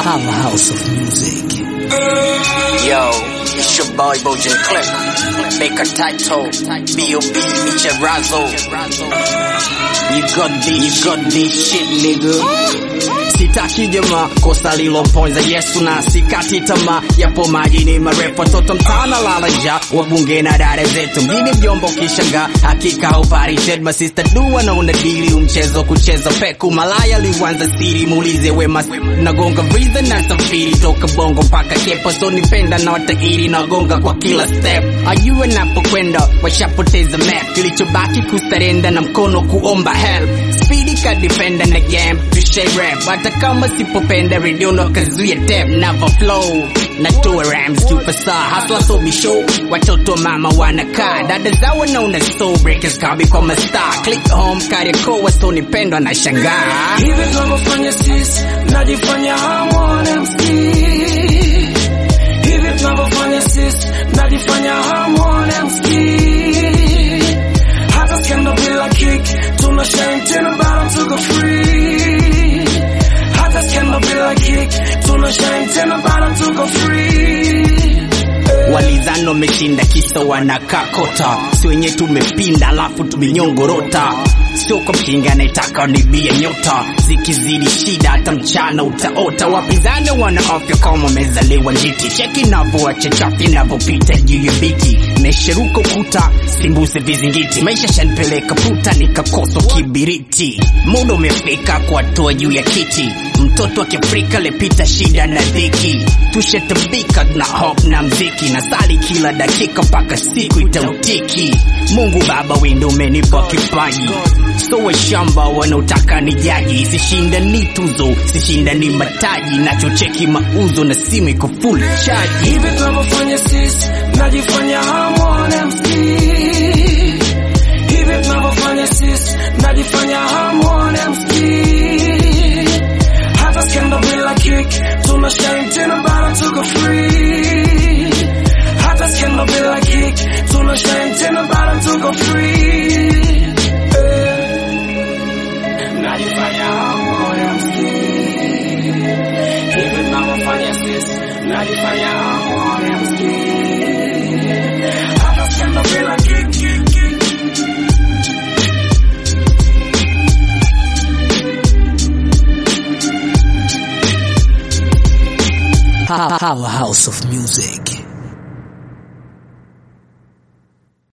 Powerhouse of music. Yo, it's your boy Bojan Click. Make a title. B.O.B. Micha Razo. You got this, you got this shit, nigga. Sitaki jamaa kosa liloponza Yesu na sikati tamaa, yapo majini marefu, watoto mtana lala njaa, wabunge na dada zetu mjini vyombo kishangaa, hakika uparished masista dua na unadili umchezo kucheza peku malaya liwanza siri, muulize wema nagonga vriza na safiri toka bongo mpaka kepo, so nipenda na watairi nagonga kwa kila step, ajue napokwenda washapoteza map, kilichobaki kusarenda na mkono kuomba help, speedy ka defender na game tushe rap, hata kama sipopenda radio no kazuia tap, never flow natoa rams tupasa hasla so be show, watoto mama wanakaa dada zao wanaona so breakers kabi kwa mastar click home Kariakoo wasonipendwa na shangaa Hivi tunavyofanya sisi, najifanya hamwone msikii. Hivi tunavyofanya sisi, najifanya hamwone msikii. Hata skendo bila kick, tuna shine tena bado tuko free. Hata skendo bila kick, tuna shine tena bado tuko free. Walidhani wameshinda kisa wanakakota, si wenye tumepinda alafu tumenyongorota. Sio kwa mkinga anayetaka nibia nyota, zikizidi shida hata mchana utaota. Wapinzani wana afya kama wamezaliwa njiti, cheki navyoacha chafi navyopita juu ya biti, mesheruka ukuta simbuse vizingiti, maisha shanipeleka puta nikakosa kibiriti. Muda umefika kuwatoa juu ya kiti, mtoto wa Kiafrika lepita shida na dhiki, tushatabika na hop na mziki na sali kila dakika mpaka siku itautiki. Mungu Baba, wewe ndio umenipa kipaji, so washamba wanaotaka ni jaji, sishinda ni tuzo, sishinda ni mataji, nachocheki mauzo na simu iko full charge. Hivi tunavyofanya sisi, najifanya hamwone msikii. Hivi tunavyofanya sisi, najifanya hamwone msikii. Hata skendo bila kick, tuna shine tena bado tuko free. Hata skendo bila kick, tuna shine tena bado tuko free. Eh, Najifanya hamwone msikii. Hivi tunavyofanya sisi, najifanya hamwone msikii. Hata skendo bila kick, kick, kick. Powerhouse of music.